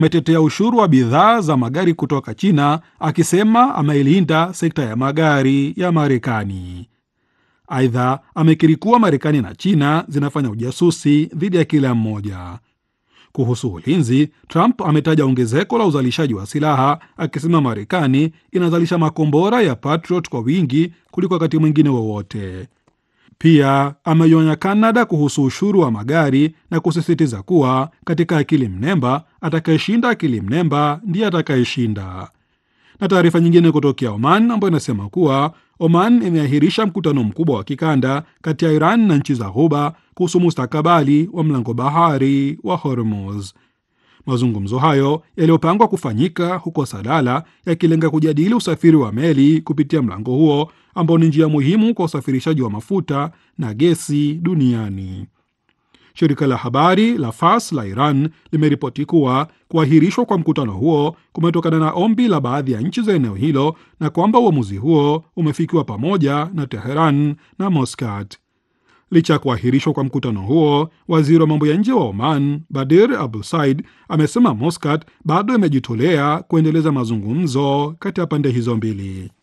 ametetea ushuru wa bidhaa za magari kutoka China akisema ameilinda sekta ya magari ya Marekani. Aidha, amekiri kuwa Marekani na China zinafanya ujasusi dhidi ya kila mmoja. Kuhusu ulinzi, Trump ametaja ongezeko la uzalishaji wa silaha akisema Marekani inazalisha makombora ya Patriot kwa wingi kuliko wakati mwingine wowote. Pia ameionya Kanada kuhusu ushuru wa magari na kusisitiza kuwa katika akili mnemba, atakayeshinda akili mnemba ndiye atakayeshinda. Na taarifa nyingine kutokea Oman ambayo inasema kuwa Oman imeahirisha mkutano mkubwa wa kikanda kati ya Iran na nchi za Ghuba kuhusu mustakabali wa mlango bahari wa Hormuz. Mazungumzo hayo yaliyopangwa kufanyika huko Salala yakilenga kujadili usafiri wa meli kupitia mlango huo ambao ni njia muhimu kwa usafirishaji wa mafuta na gesi duniani. Shirika la habari la Fars la Iran limeripoti kuwa kuahirishwa kwa mkutano huo kumetokana na ombi la baadhi ya nchi za eneo hilo na kwamba uamuzi huo umefikiwa pamoja na Teheran na Muscat. Licha ya kuahirishwa kwa mkutano huo, waziri wa mambo ya nje wa Oman Badir Abdul Said amesema Muscat bado imejitolea kuendeleza mazungumzo kati ya pande hizo mbili.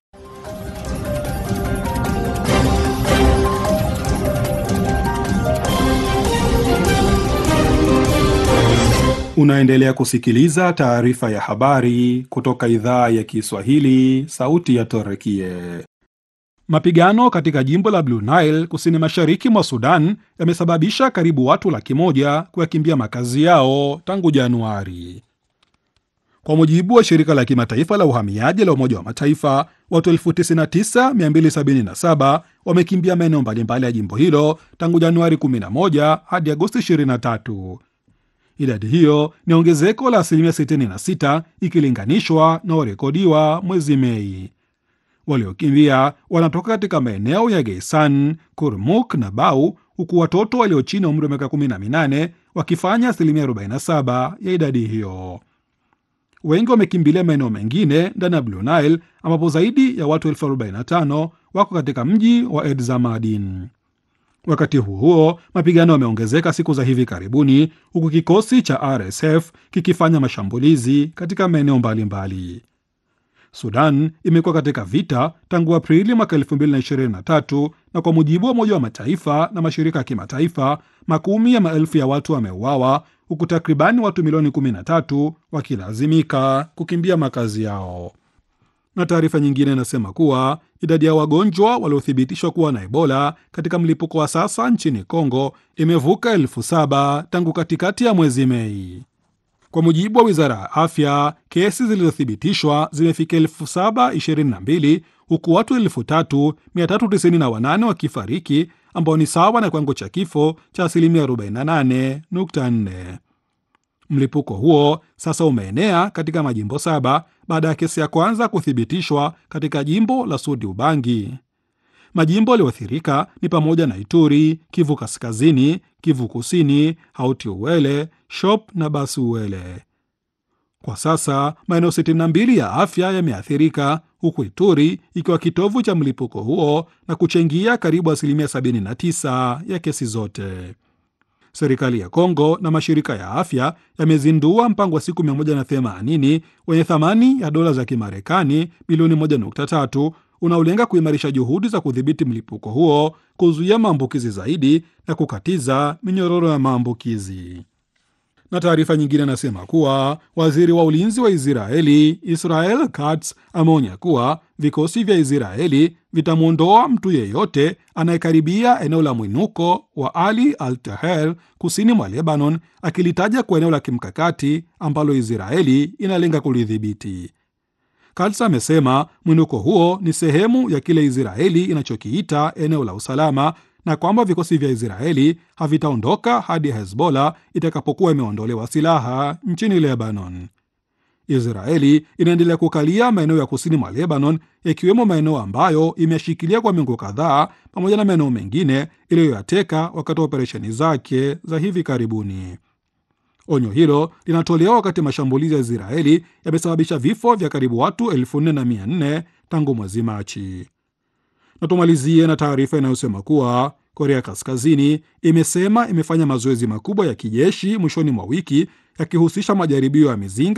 Unaendelea kusikiliza taarifa ya habari kutoka idhaa ya Kiswahili, sauti ya Torekie. Mapigano katika jimbo la Blue Nile kusini mashariki mwa Sudan yamesababisha karibu watu laki moja kuyakimbia makazi yao tangu Januari. Kwa mujibu wa shirika la kimataifa la uhamiaji la Umoja wa Mataifa, watu 99277 wamekimbia maeneo mbalimbali ya jimbo hilo tangu Januari 11 hadi Agosti 23. Idadi hiyo ni ongezeko la asilimia 66 ikilinganishwa na warekodiwa mwezi Mei. Waliokimbia wanatoka katika maeneo ya Geisan, Kurmuk na Bau, huku watoto walio chini ya umri wa miaka 18 wakifanya asilimia 47 ya idadi hiyo. Wengi wamekimbilia maeneo mengine ndani ya Blue Nile ambapo zaidi ya watu elfu 45 wako katika mji wa Edzamadin. Wakati huo huo, mapigano yameongezeka siku za hivi karibuni, huku kikosi cha RSF kikifanya mashambulizi katika maeneo mbalimbali. Sudan imekuwa katika vita tangu Aprili mwaka 2023 na kwa mujibu wa Umoja wa Mataifa na mashirika ya kimataifa, makumi ya maelfu ya watu wameuawa, huku takribani watu milioni 13 wakilazimika kukimbia makazi yao. Na taarifa nyingine inasema kuwa idadi ya wagonjwa waliothibitishwa kuwa na Ebola katika mlipuko wa sasa nchini Kongo imevuka elfu saba tangu katikati ya mwezi Mei. Kwa mujibu wa wizara ya afya, kesi zilizothibitishwa zimefika elfu saba ishirini na mbili huku watu elfu tatu mia tatu tisini na wanane wakifariki ambao ni sawa na kiwango cha kifo cha asilimia 48.4. Mlipuko huo sasa umeenea katika majimbo saba baada ya kesi ya kwanza kuthibitishwa katika jimbo la Sudi Ubangi. Majimbo yaliyoathirika ni pamoja na Ituri, Kivu Kaskazini, Kivu Kusini, Hauti Uwele, Shop na Basi Uwele. Kwa sasa maeneo 62 ya afya yameathirika, huku Ituri ikiwa kitovu cha mlipuko huo na kuchangia karibu asilimia 79 ya kesi zote. Serikali ya Kongo na mashirika ya afya yamezindua mpango wa siku 180 wenye thamani ya dola za Kimarekani bilioni 1.3 unaolenga kuimarisha juhudi za kudhibiti mlipuko huo, kuzuia maambukizi zaidi na kukatiza minyororo ya maambukizi. Na taarifa nyingine anasema kuwa waziri wa ulinzi wa Israeli Israel Katz ameonya kuwa vikosi vya Israeli vitamwondoa mtu yeyote anayekaribia eneo la mwinuko wa Ali al Taher kusini mwa Lebanon, akilitaja kwa eneo la kimkakati ambalo Israeli inalenga kulidhibiti. Katz amesema mwinuko huo ni sehemu ya kile Israeli inachokiita eneo la usalama na kwamba vikosi vya Israeli havitaondoka hadi Hezbollah itakapokuwa imeondolewa silaha nchini Lebanon. Israeli inaendelea kukalia maeneo ya kusini mwa Lebanon, yakiwemo maeneo ambayo imeshikilia kwa miongo kadhaa, pamoja na maeneo mengine iliyoyateka wakati wa operesheni zake za hivi karibuni. Onyo hilo linatolewa wakati mashambulizi ya Israeli yamesababisha vifo vya karibu watu elfu nne na mia nne tangu mwezi Machi. Na tumalizie na taarifa inayosema kuwa Korea Kaskazini imesema imefanya mazoezi makubwa ya kijeshi mwishoni mwa wiki yakihusisha majaribio ya mizinga